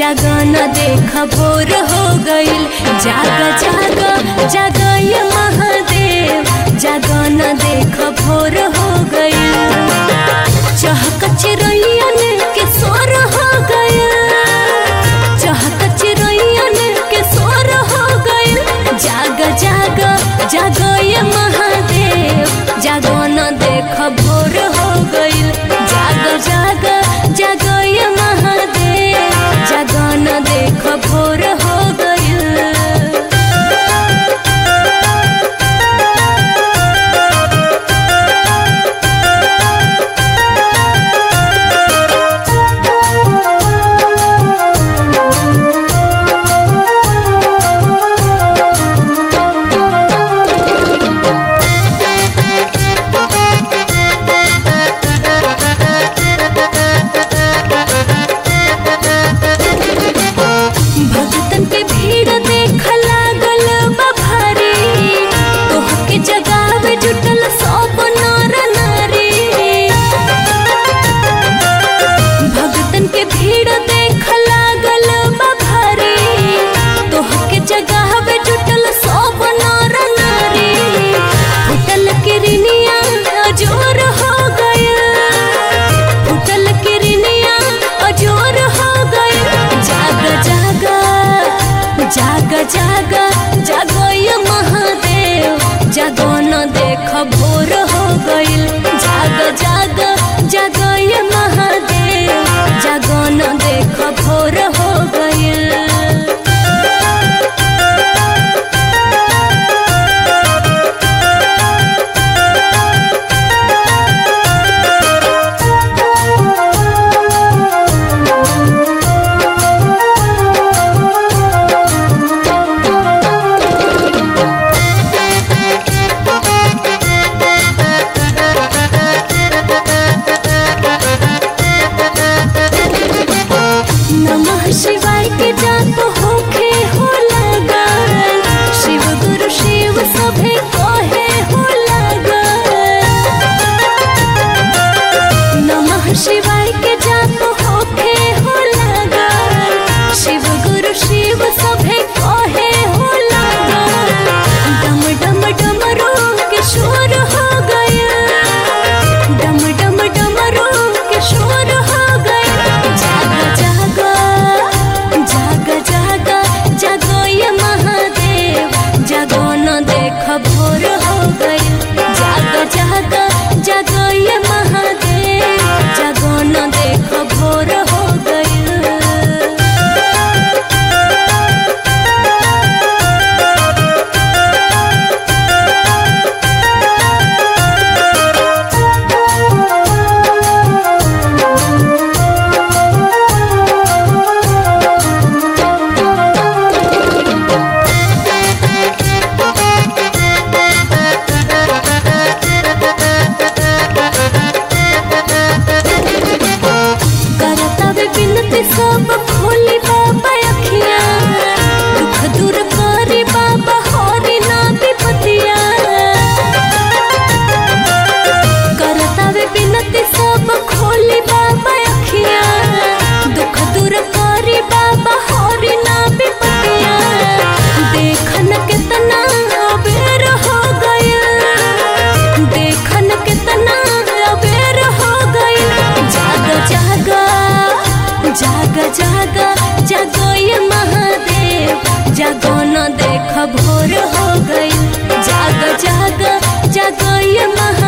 जागन देख भोर हो गईल जाग जाग जाग ये महादेव जागन देख भोर हो गईल चहक चिरैयन के सोर हो गईल चहक चिरैयन के सोर हो गईल जाग जाग जाग ये महादेव जागन देख भोर हो गईल जाग जाग जाग ये महादेव जागन देख भोर हो गईल भगतन के भीड़ देख लागल बा भारी तोहके जगावे जुटल सब नर नारी भगतन के भीड़ देख लागल बा भारी तोहके जगावे जुटल सब नर नारी फुटल किरनिया जोर हो गया फुटल किरनिया अजोर हो गई जाग जाग जाग जाग जागो ये महादेव जागो न देख भोर हो गईल जाग जाग जागो ये महादेव जागो न देख भोर हो गईल नमः शिवाय के जाप होखे हो लगन शिव गुरु शिव सभे कहे हो लगन नमः शिवाय के जाप होखे हो लगन शिव गुरु शिव सभे कहे हो लगन डम डम डमरू के शोर हो गया डम डम डमरू के शोर हो गया जाग जाग जाग जाग जागो ये महादेव जागो न देख भोर हो गई जाग जाग जागो ये महादेव जागो न देख भोर हो गई करता वे बिनती सब खोली बाबा अखिया दुख दूर करी बाबा हरी ना विपतिया करता वे बिनती सब खोली बाबा अखिया दुख दूर करी बाबा हरी ना विपतिया देखन कितना अबेर हो गया देखन कितना अबेर हो गई जाग जाग जाग जाग जागो ये महादेव जागो न देख भोर हो गई जाग जाग जागो ये महादेव